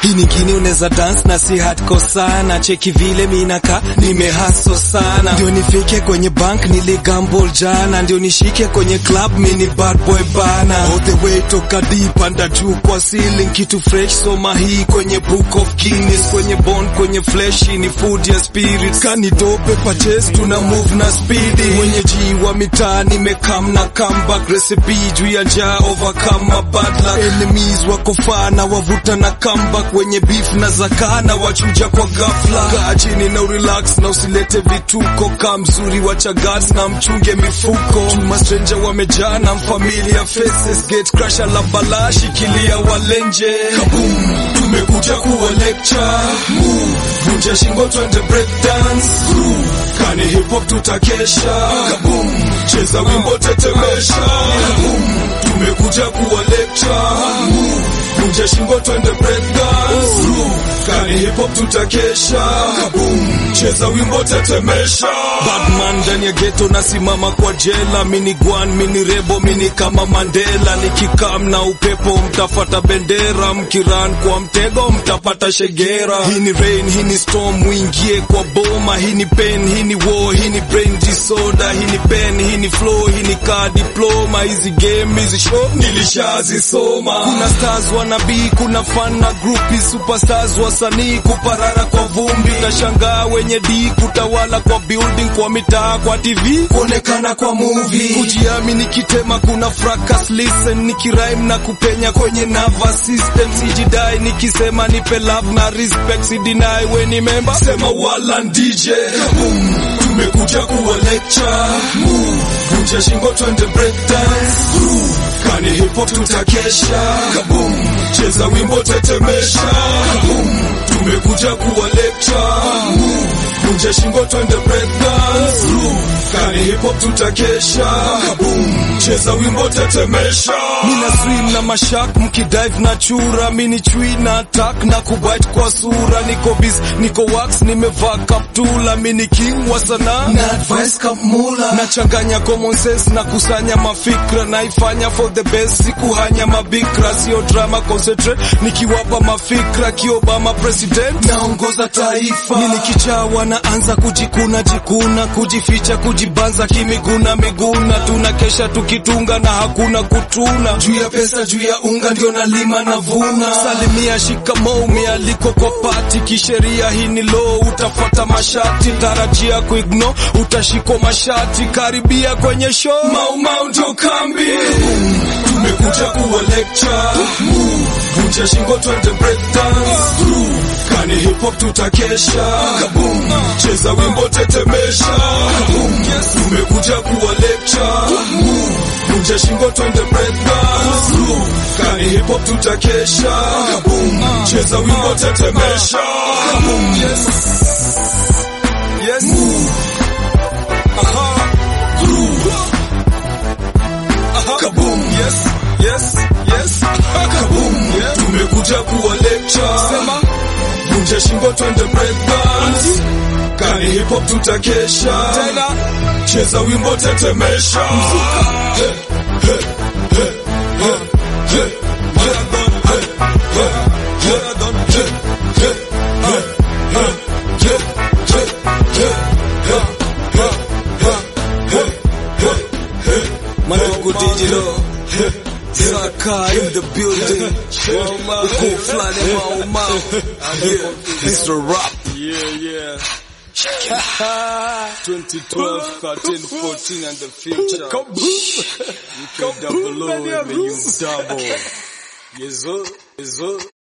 hii nyingine unaweza dance na si hardcore sana cheki vile minaka nimehaso sana ndio nifike kwenye bank niligamble jana ndio nishike kwenye club mini bad boy bana all the way toka deep anda juu kwa ceiling kitu fresh soma hii kwenye book of Guinness kwenye bond kwenye flesh ni food ya spirit kani dope purchase tuna move na speedy wenye ji wa mitaa nimekam na comeback recipe juu ya njaa overcome my bad luck enemies wako faa na wavuta na comeback wenye beef na zakaa na wachuja kwa ghafla kaa chini na urelax na usilete vituko kaa mzuri wacha guards na mchunge mifuko chuma stranger wamejaa na familia faces gate crusher la balaa shikilia walenje kaboom tumekuja kuwa lecture move vunja shingo twende break dance groove kani hip hop tutakesha kaboom cheza wimbo tetemesha kaboom tumekuja kuwa lecture move vunja shingo twende break dance groove kani hip hop tutakesha kaboom cheza wimbo tetemesha Batman ndani ya ghetto nasimama kwa jela mini gwan mini rebo mini kama Mandela nikikam na upepo mtafata bendera mkiran kwa mtego mtapata shegera hii ni rain hii ni storm muingie kwa boma hii ni pain hii ni war hii ni brain disorder hii ni pen hii ni flow hii ni car diploma hizi game hizi show nilishazisoma kuna stars wanabii kuna fan na groupi superstars wasanii kuparara kwa vumbi tashangaa wenye di kutawala kwa building kwa mitaa kwa tv kuonekana kwa movie kujiamini kitema kuna fracas listen nikirime na kupenya kwenye nervous system sijidai nikisema nipe love na respect sidinai weni memba sema wala DJ Kaboom tumekuja kuwa lecture move vunja shingo twende break dance groove kani hip hop tutakesha kaboom cheza wimbo tetemesha kaboom tumekuja kuwa lecture move vunja shingo twende break dance groove kani hip hop tutakesha kaboom cheza wimbo tetemesha mina swim na mashak mkidive na chura mini chui na attack na kubite kwa sura niko biz niko wax nimevaa kaptula mini king wa sanaa na advice kamula nachanganya common sense na kusanya mafikra naifanya for the best sikuhanya mabikra sio drama concentrate nikiwapa mafikra kiobama president naongoza taifa mini kichawa naanza kujikuna jikuna kujificha kujibanza kimiguna miguna tunakesha tukitunga na hakuna kutuna juu ya pesa juu ya unga ndio nalima na vuna salimia shikamoo mialiko kwa pati kisheria hii ni low utafata mashati tarajia kuigno utashikwa mashati karibia kwenye show maumau ndio kambi tumekuja kuwa lecture move vunja shingo twende break dance groove kani hip hop tutakesha kaboom cheza wimbo tetemesha kaboom tumekuja kuwa lecture move vunja shingo twende break dance groove kani hip hop tutakesha kaboom cheza wimbo tetemesha kaboom yes yes move aha groove aha kaboom yes yes yes kaboom yeah. tumekuja kuwa lecture sema vunja shingo twende break dance kani hip hop tutakesha tena cheza wimbo tetemesha Hey, hey, hey, hey, hey, marathon, hey, hey, marathon, hey, hey, hey, hey, hey, hey, hey, hey, hey, hey, hey, hey. Manago digital Saka in the building Uko flani maumau Mr. Rap Yeah, yeah. 2012, 13, 14, and the future. You can double O, may you double. Yes, sir. Yes, sir.